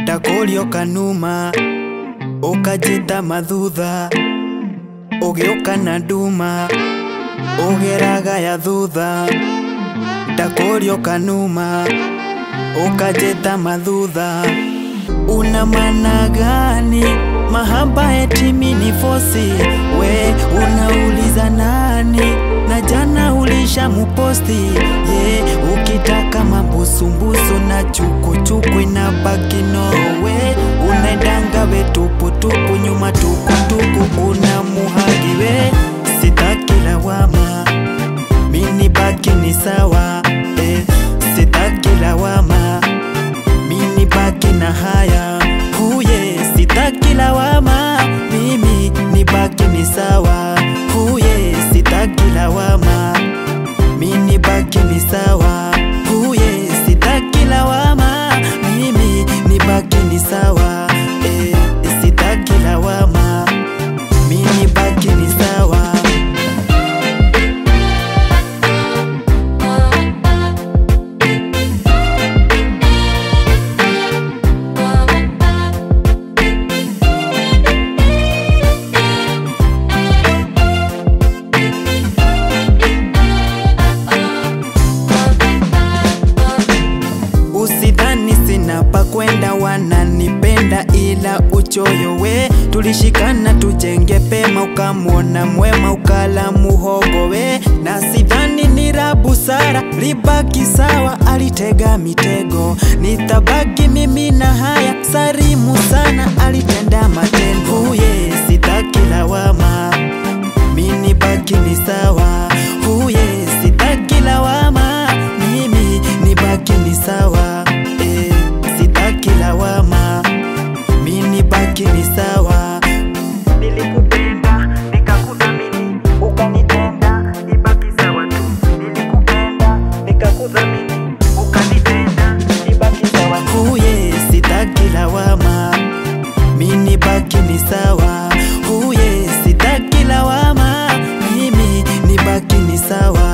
ndakurio kanuma ukajita mathutha ugiuka na nduma ugeraga ya thutha ndakurio kanuma ukajita mathutha una maana gani mahaba etimi ni fosi we unauliza nani na jana ulisha muposti ye ukitaka mambusumbusu na chukuchuku inabaki nowe unaendanga we tuputupu nyuma tukutuku una muhagi we sitaki lawama mini baki ni sawa eh, sitaki lawama mini baki na haya huye sitaki lawama mimi ni baki ni sawa huye sitaki lawama mini baki ni sawa huye sitaki lawama mimi ni baki ni sawa eh, sitaki lawama mini baki ni sawa Usidhani sina pa kwenda, wananipenda ila uchoyo we. Tulishikana tujenge pema, ukamwona mwema ukala muhogo we, na sidhani ni la busara libaki sawa, alitega mitego, nitabaki mimi na haya sarimu sana, alitenda matendo huye, sitaki lawama mini baki ni sawa huye sitaki lawama mimi ni baki ni sawa eh, sitaki lawama mini baki ni sawa nilikupenda nikakudhamini ukanitenda ibaki sawa tu nilikupenda nikakudhamini ukanitenda ibaki sawa huye sitaki lawama mini baki ni sawa huye sitaki lawama mimi ni baki ni sawa